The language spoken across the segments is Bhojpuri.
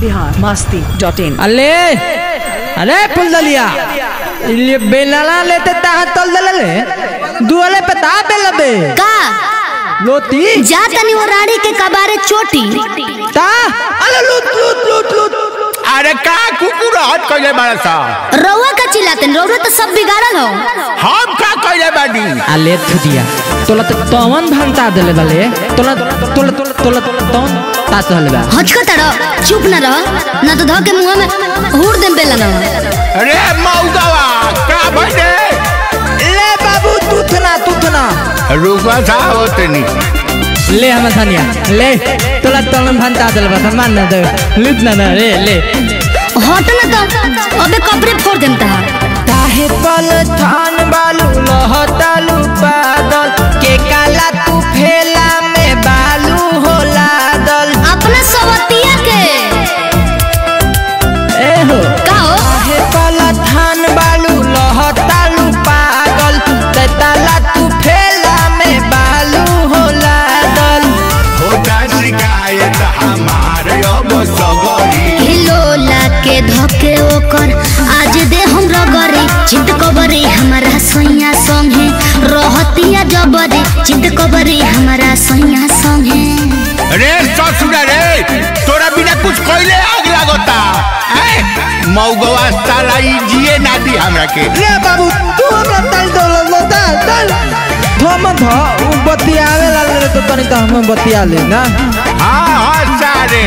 बिहार मस्ती डॉट इन अले अरे फुलदलिया इले बेलना लेते ताहा तल दले ले दुआले पे ता बेल बे का लोती जा तनी वो रानी के कबारे चोटी ता अले लूट लूट लूट लूट अरे का कुकुर हट कइले बाड़ा सा रउआ का चिल्लाते रउआ तो सब बिगाड़ल हो हम का कइले बानी अले थुदिया तोला तो तवन भंता देले बले तोला तोला तोला तोला तवन ता तहले बा हचका तड़ चुप न रह ना तो धके मुंह में हुड़ देम बेला ना अरे मौगवा का भइले ले बाबू तुथना तुथना रुका सा होतनी ले हम धनिया ले तोला तवन भंता देले बा मान ना दे लूट ना ना रे ले हट ना तो अबे कपड़े फोड़ देम ता काहे पल थान बालू लहतालू बादल के काला तू फेला में बालू हो लादल अपना सवतिया के ए हो का हो काहे पल थान बालू लहतालू पागल ते ताला तू फेला में बालू हो लादल होता शिकायत हमारे अब सगरी हिलोला के धके ओकर आज दे हम रगरे चित कबरे हमारा सैया संगे रहतिया जबरे चित कबरे हमारा सैया संगे रे ससुर रे तोरा बिना कुछ कइले आग लागता हैं मौगवा साला ई जिए ना दी हमरा के ले बाबू तू हमरा तल दल दल दल थम ध उ बतियावे ला रे तो तनी त हम बतिया ले ना हाँ हाँ सारे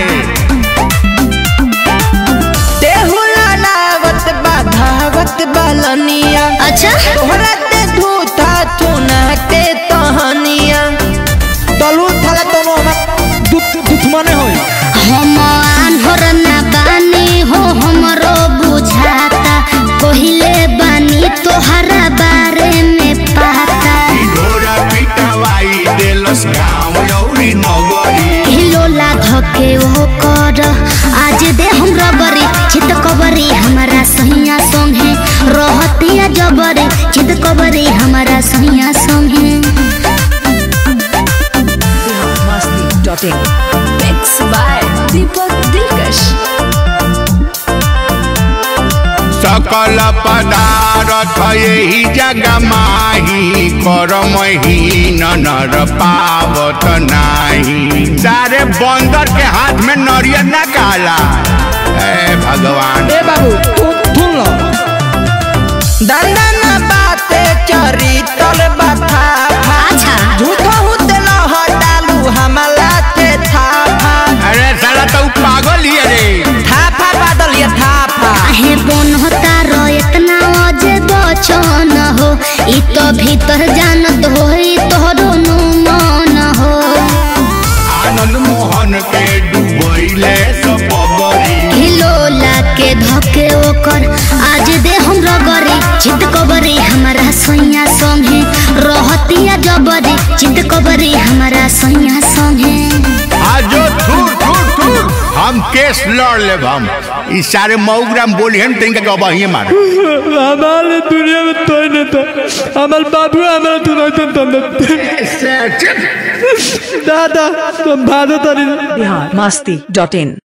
तेहुला नावत बाधावत बालनिया अच्छा तोहरा ते धूता थुना के तहनिया तलू थाला तनो दुत दुत मने होई हम आन्हर ना बानी हो हमरो बुझाता कहिले बानी तोहरा बारे में पाता ढोरा पिटवाई देलस गाँव लौरी नगरी हिलोला धके ओ कर आज दे हम रगरे चित कबरे हमारा सैया संगे रहतिया जबरे चित कबरे हमारा सैया संगे Bihar Masti dot in mix by Deepak Dilkash सकल पदार्थ यही जग माही करमहीन नर पावत नाही सारे बंदर के हाथ में नरियर न काला ए भगवान ए बाबू तू थुन लो दंडन बाते चरी तल बथा अच्छा झूठो हुते न हटालू हमला ते थाफा अरे साला तो पागल ही है रे थाफा बादल ये थाफा आहे बन होता रो इतना अजे बचन हो ई तो भीतर जानत हो ई तोहरो नु मन हो आनंद मोहन के डूबैले सब बबरी हिलोला के धके ओकर आज दे हम रगरे चित कबरे हमारा सैया संगे रहतिया जबरे चित कबरे हमारा सैया संगे आज जो थूर थूर थूर हम केस लड़ लेब हम ई सारे मऊग्राम बोली हम तिनका के अबहिए मार हमारे दुनिया में तो नहीं तो हमारे बाबू हमारे तो नहीं तो दादा तुम भादो तरी बिहार मस्ती डॉट इन